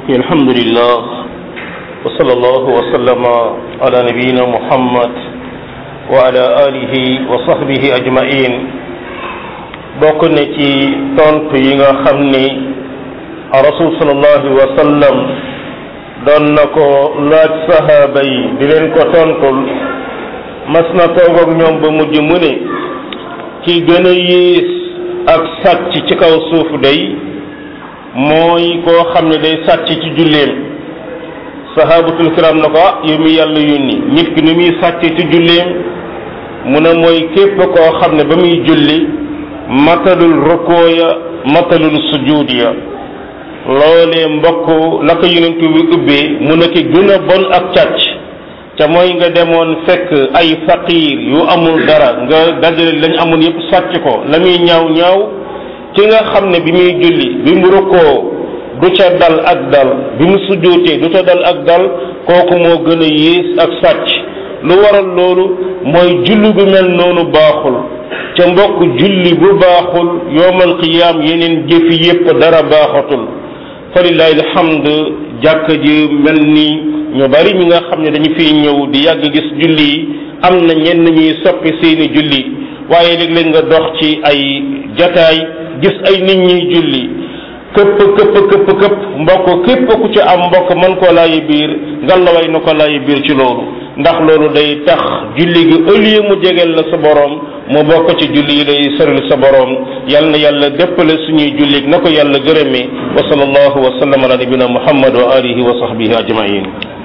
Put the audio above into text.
mbokk alhamdulillah wa sallallahu wa sallama ala nabiyina muhammad wa ala alihi wa sahbihi ajmain bokk na ci tontu yi nga xam ni rasul sallallahu alayhi wa sallam doon na ko laaj sahaaba yi di leen ko tontul mas na toog ak ñoom ba mujj mu ne ki gën a yées ak sàcc ci kaw suuf day mooy koo xam ne day sàcc ci julleem sahabatul kiram na ko ah yow mi yàlla yónni nit ki ni muy sàcc ci julleem mu ne mooy képp koo xam ne ba muy julli matalul rukoo ya matalul sujuud ya loolee mbokk la ko yonent bi ubbee mu ne ki gën a bon ak càcc ca mooy nga demoon fekk ay faqiir yu amul dara nga dajale lañ amoon yépp sàcc ko la muy ñaaw ñaaw ki nga xam ne bi muy julli bi mu rukkoo du ca dal ak dal bi mu sujjóotee du ca dal ak dal kooku moo gën a yées ak sàcc lu waral loolu mooy julli bu mel noonu baaxul ca mbokk julli bu baaxul yowmal qiyaam yeneen jëfi yépp dara baaxatul falillahi alhamd jàkk ji mel ni ñu bari ñi nga xam ne dañu fiy ñëw di yàgg gis julli yi am na ñenn ñuy soppi seeni julli waaye léeg-léeg nga dox ci ay jataay gis ay nit ñuy julli këpp këpp këpp këpp mbokk képp ku ci am mbokk mën koo laayi biir ngallaway na ko laayi biir ci loolu ndax loolu day tax julli gi au lieu mu jegeel la sa borom mu bokk ci julli yi day sëril sa borom yal na yàlla déppale suñuy julli na ko yàlla gërëmee wa sallallahu wa sallam ala nabina muhammad wa alihi wa sahbihi ajmain